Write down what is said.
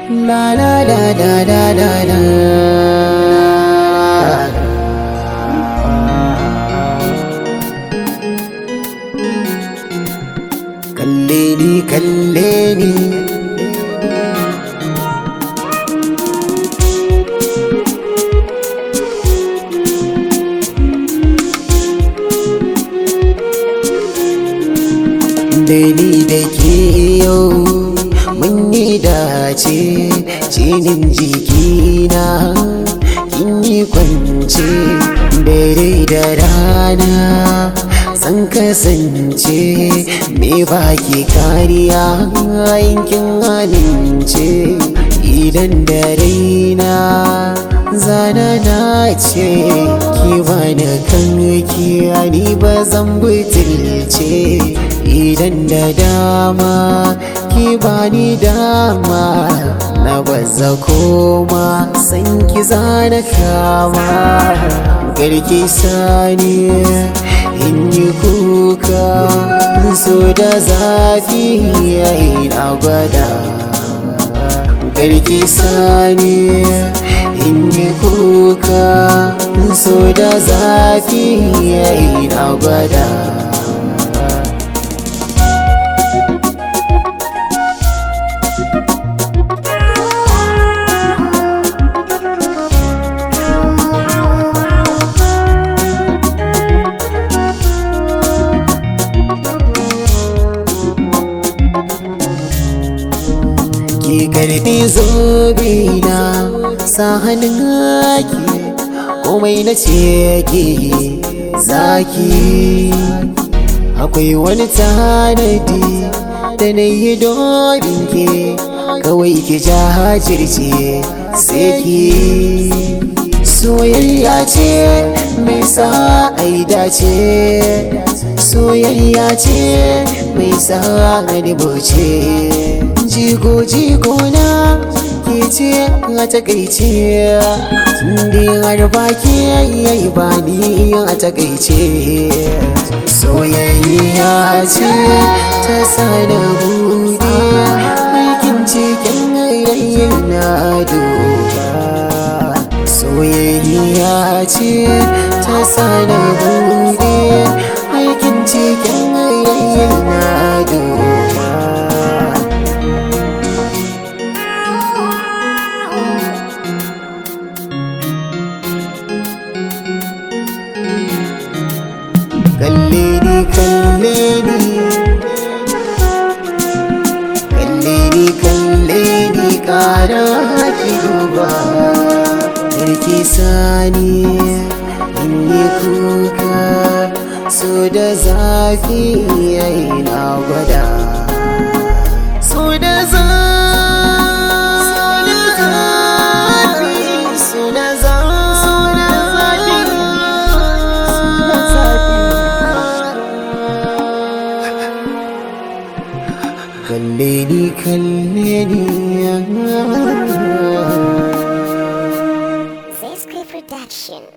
La la la la la la la Kalle ni kalle ni da ni da ke yau mun yi dace jinin jikina kin yi kwance dare da rana san kasance me baki kariya yankin amince idan da raina zana na ce ki bani kan ni ba zan butulce idan da dama ki bani dama na baza koma san ki zana kama garki sani in yi kuka so da zafi yayi na gwada garki sani in yi kuka so da zafi yayi na gwada ki karbi zobe na sa hannun haki komai na ce ki zaki akwai wani tanadi da na yi domin ke kawai ki jajirce sai ki soyayya ce mai sa ai dace soyayya ce mai sa ni boce jigo jigo na ke ce a takaice tunda har baki yayi ba ni a takaice soyayya ce ta sana bude aikin cikin rayin na duba soyayya ce ta sana bude aikin cikin rayin na duba kalle ni kalle ni kalle ni kalle ni kara ki duba karki sani in yi kuka so da zafi yayi na gwada so da zafi so da zafi kalle ni kalle ni Zesky Production.